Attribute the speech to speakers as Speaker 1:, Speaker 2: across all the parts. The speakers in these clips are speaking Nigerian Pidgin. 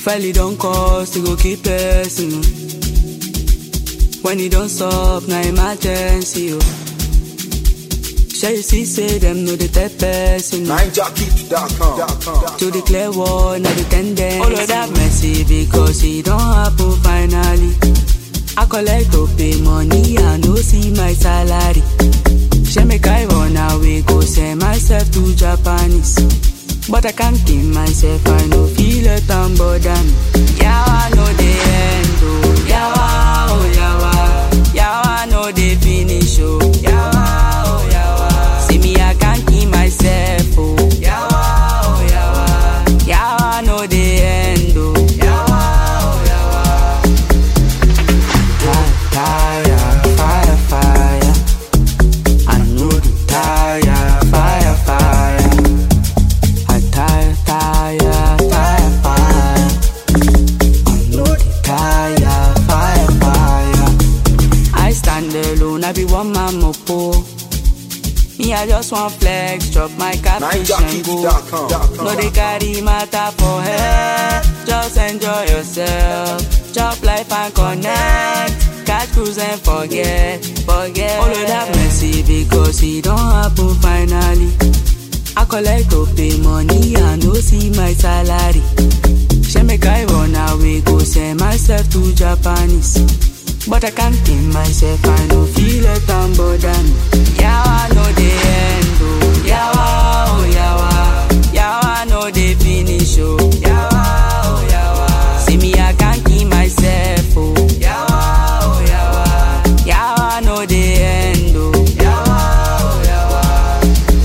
Speaker 1: Finally don't cost, it go keep person. oh. When it don't stop, na emergency. Oh. Shall you see, say them know the type person. oh.
Speaker 2: NineJockey.com.
Speaker 1: To the clear one, na the tendency. All of that messy because it don't happen finally. I collect to pay money, I no see my salary. She make I run away, go send myself to Japanese. But I can't keep myself, I no feel it and bother me. Yawa no the end, oh. Yawa, oh yawa. Yawa no the finish, oh. Yawa, oh yawa. See me, I can't keep myself, oh. Yawa, oh yawa. Yawa no the end, oh. Yawa, oh yawa. Tire, fire, fire. I know the tire, fire, fire. I tire, tire, tire, fire. I know the tire, fire, fire. I stand alone, I be one man mopo. Me, I just want flex, drop my capiche and go.
Speaker 2: NineJockey.com.
Speaker 1: No, they carry matter for head. Just enjoy yourself. Chop life and connect. Catch cruise and forget, forget. All of that messy because it don't happen finally. I collect to pay money, I no see my salary. She make I run away, go send myself to Japanese. But I can't keep myself, I no feel it and bother me. Yawa no the end, oh. Yawa, oh yawa. Yawa no the finish, oh. Yawa, oh yawa. See me, I can't keep myself, oh. Yawa, oh yawa. Yawa no the end, oh. Yawa, oh yawa.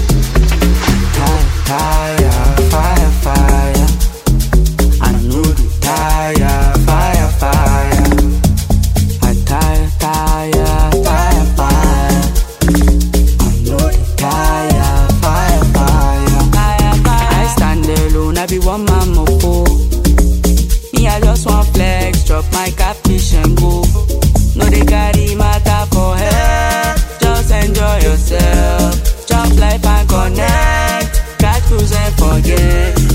Speaker 1: Tire, fire, fire. I know the tire, fire, fire. I tire, tire, tire, fire. I know the tire, fire, fire. Fire, fire. I stand alone, I be one man mopo. Me, I just want flex, drop my capiche and go. No, they carry matter for head. Just enjoy yourself. Chop life and connect. Catch cruise and forget.